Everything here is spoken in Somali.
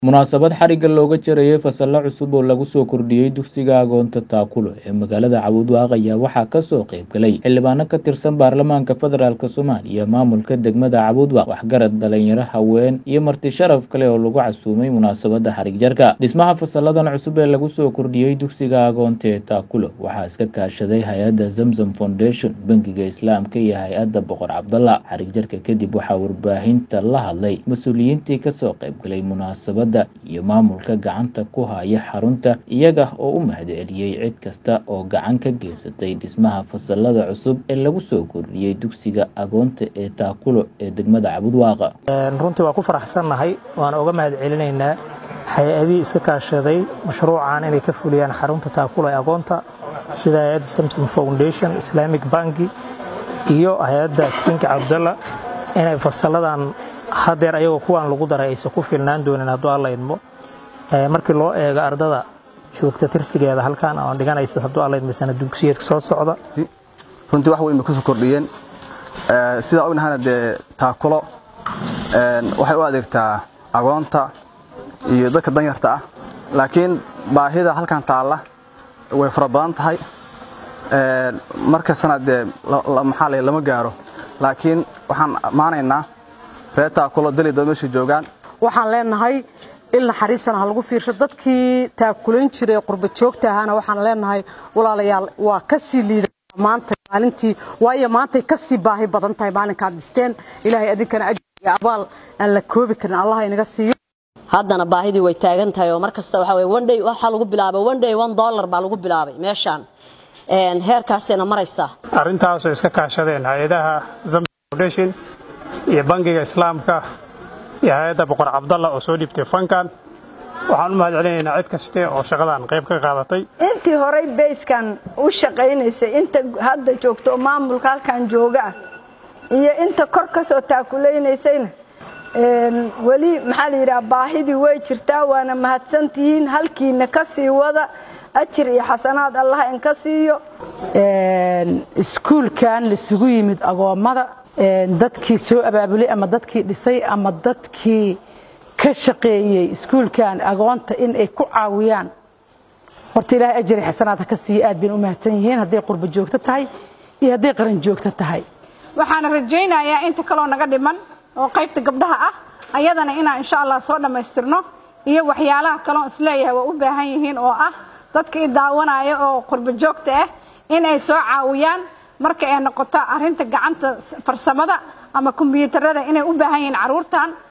munaasabad xarigga looga jarayay fasallo cusub oo lagu soo kordhiyey dugsiga agoonta taakulo ee magaalada cabuudwaaq ayaa waxaa kasoo qayb galay xildhibaano ka tirsan baarlamaanka federaalk soomaaliya maamulka degmada cabuudwaaq waxgarad dhalinyaro haween iyo marti sharaf kale oo lagu casuumay munaasabada xarig jarka dhismaha fasalladan cusub ee lagu soo kordhiyey dugsiga agoonta ee taakulo waxaa iska kaashaday hay-adda zamzam foundation bangiga islaamka iyo hay-adda boqor cabdalla xarig jarka kadib waxaa warbaahinta la hadlay mas-uuliyiintii kasoo qayb galay munaasabad iyo maamulka gacanta ku haya xarunta iyaga oo u mahadceliyey cid kasta oo gacan ka geysatay dhismaha fasalada cusub ee lagu soo kordhiyey dugsiga agoonta ee taakulo ee degmada cabudwaaqa runtii waa ku faraxsannahay waana uga mahad celinaynaa hay-adihii iska kaashaday mashruucan inay ka fuliyaan xarunta taakulo ee agoonta sida hay-adda samsom foundation islamic banki iyo hay-adda kinka cabdalla inay fasaladan hadeer ayagoo kuwaan lagu daray aysan ku filnaan doonin hadduu alla idmo markii loo eego ardada joogta tirsigeeda halkaan oon dhiganaysa hadduu alla idmo sana dugsiyeedka soo socda runtii wax weyn bay kusoo kordhiyeen sidaa ognahana dee taakulo waxay u adeegtaa agoonta iyo dadka danyarta ah laakiin baahida halkan taalla way fara badan tahay markastana dee maxaa la lama gaaro laakiin waxaan ammaanaynaa reer taakulo dalido meesha joogaan waxaan leenahay il naxariisana ha lagu fiirsho dadkii taakulayn jiray qurba joogta ahaana waxaan leenahay walaalayaal waa ka sii liida maanta maalintii waayo maantay ka sii baahi badan tahay maalinkaad dhisteen ilaahay adinkana ajir iyo abaal aan la koobi karin allah inaga siiyo haddana baahidii way taagan tahay oo mar kasta waxa weye one day waxaa lagu bilaabay one day one dollar baa lagu bilaabay meeshaan heerkaasayna maraysaa arrintaasoo iska kaashadeen hay-adaha zamzam foundation iyo bangiga islaamka iyo hay-adda boqor cabdalla oo soo dhiibtay fankan waxaan u mahad celinaynaa cid kaste oo shaqadan qayb ka qaadatay intii horey bayskan u shaqaynaysay inta hadda joogto oo maamulka halkan jooga ah iyo inta kor ka soo taakulaynaysayna weli maxaa la yidhaha baahidii way jirtaa waana mahadsantihiin halkiina ka sii wada ajir iyo xasanaad allah in ka siiyo iskuulkan laisugu yimid agoommada dadkii soo abaabulay ama dadkii dhisay ama dadkii ka shaqeeyey iskuulkan agoonta in ay ku caawiyaan horta ilaahay ajari xasanaad ha ka siiyo aad bayna u mahadsan yihiin hadday qurba joogto tahay iyo hadday qaran joogto tahay waxaana rajaynayaa inta kaloo naga dhiman oo qaybta gabdhaha ah ayadana inaan insha allah soo dhammaystirno iyo waxyaalaha kaloon isleeyahay waa u baahan yihiin oo ah dadka i daawanaya oo qurba joogta ah in ay soo caawiyaan marka ay noqoto arrinta gacanta farsamada ama kombiyuutarada inay u baahan yihiin carruurtan